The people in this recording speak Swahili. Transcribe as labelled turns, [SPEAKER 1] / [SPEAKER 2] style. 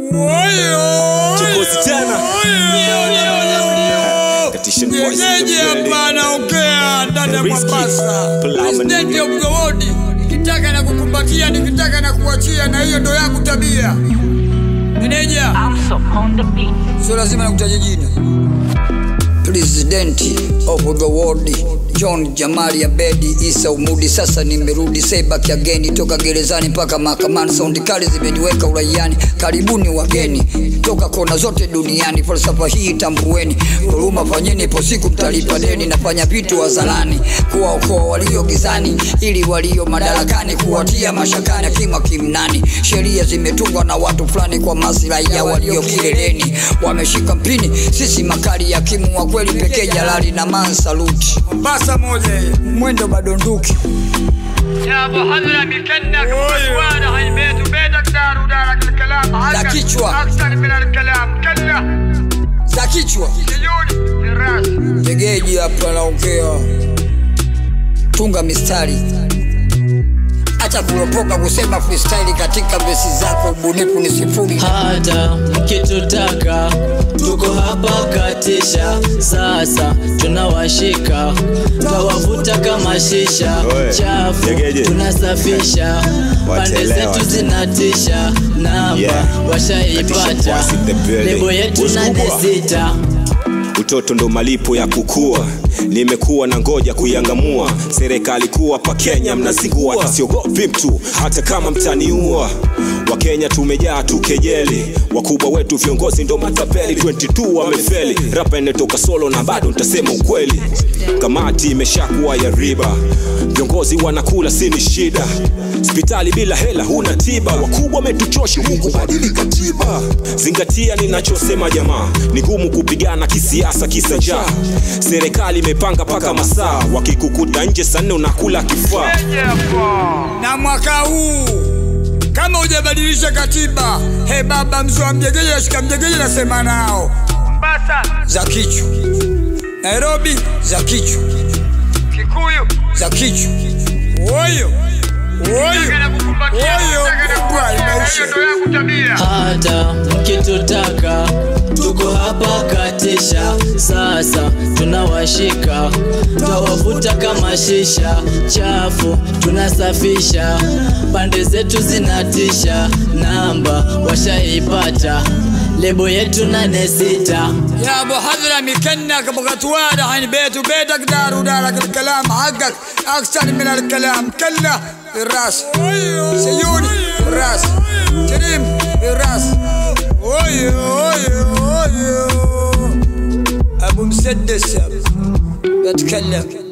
[SPEAKER 1] Chokozi tena. Katisha voice in the
[SPEAKER 2] Jeje
[SPEAKER 1] building.
[SPEAKER 2] hapa anaongea ndani ya
[SPEAKER 1] Risky.
[SPEAKER 2] Mombasa.
[SPEAKER 1] Plama
[SPEAKER 2] President
[SPEAKER 1] nigga.
[SPEAKER 2] of the world. Nikitaka na kukumbatia, nikitaka na kuachia, na hiyo ndo yangu tabia. Meneja,
[SPEAKER 3] Also on the beat.
[SPEAKER 2] sio lazima nakutaja jina. President of the world John Jamali Abedi Isa Umudi, sasa nimerudi Sebaki ageni toka gerezani mpaka mahakamani, saundi kali zimeniweka uraiani. Karibuni wageni toka kona zote duniani, falsafa hii tambueni, huruma fanyeni, ipo siku mtalipa deni. Nafanya vitu wazalani kuwaokoa walio gizani, ili walio madarakani kuwatia mashakani, akimwa kimnani. Sheria zimetungwa na watu fulani kwa maslahi ya walio kileleni, wameshika mpini, sisi makali ya kimu wa kweli pekee, jalali na mansaluti. Mombasa moja mwendo bado nduki
[SPEAKER 4] يا ابو حضره بكنك ومسوانا هاي بيت وبيتك دار ودارك الكلام
[SPEAKER 2] لا
[SPEAKER 4] حقك
[SPEAKER 2] كيشوا.
[SPEAKER 4] اكثر من الكلام كله
[SPEAKER 2] za kichwa
[SPEAKER 4] سيوني في الراس
[SPEAKER 2] tegeji hapa naongea, tunga mistari, acha kuropoka kusema freestyle katika vesi zako, ubunifu ni sifuri.
[SPEAKER 5] hata mkitutaka tuko hapa katisha sasa tunawashika twawavuta kama shisha
[SPEAKER 1] Oe,
[SPEAKER 5] chafu
[SPEAKER 1] jegeje.
[SPEAKER 5] tunasafisha pande
[SPEAKER 1] Wataelewa
[SPEAKER 5] zetu
[SPEAKER 1] tu.
[SPEAKER 5] zinatisha namba
[SPEAKER 1] Yeah. Katisha
[SPEAKER 5] washaipata
[SPEAKER 1] voice in the building.
[SPEAKER 5] lebo yetu
[SPEAKER 1] Boss
[SPEAKER 5] nane
[SPEAKER 1] kubwa.
[SPEAKER 5] sita
[SPEAKER 1] utoto ndo malipo ya kukua nimekuwa na ngoja kuiangamua serikali kuwa pa kenya mnazingua na siogopi mtu hata kama mtaniua wakenya tumejaa tu kejeli wakubwa wetu viongozi ndo matapeli 22 wamefeli rapa inatoka solo na bado ntasema ukweli kamati imeshakuwa ya riba viongozi wanakula sini shida hospitali bila hela huna tiba wakubwa wametuchosha huku badili katiba zingatia ninachosema jamaa ni ngumu kupigana kisiasa kisa njaa serikali imepanga paka masaa wakikukuta nje saa nne unakula kifaa
[SPEAKER 2] na mwaka huu kama hujabadilisha katiba, he baba mzee wa mjegeje, ashika mjegeje, nasema nao
[SPEAKER 4] mombasa
[SPEAKER 2] za kichwa. Nairobi za kichwa,
[SPEAKER 4] kikuyu
[SPEAKER 2] za kichwa. Oyo oyo
[SPEAKER 4] Nataka na kukumbatia,
[SPEAKER 2] oyo,
[SPEAKER 4] nataka na
[SPEAKER 2] kubwa
[SPEAKER 4] kuachia, na
[SPEAKER 2] imeisha.
[SPEAKER 4] hiyo ndo yangu tabia
[SPEAKER 5] hata mkitutaka tuko hapa katisha sasa tunawashika twawavuta kama shisha chafu tunasafisha pande zetu zinatisha namba washaipata lebo yetu nane sita
[SPEAKER 2] يا ابو حضره مكنك بغت واضح عن بيت وبيتك دار ودارك الكلام حقك اكثر من الكلام كله في الراس سيوني في الراس كريم في الراس اوي اوي اوي ابو مسدس بتكلم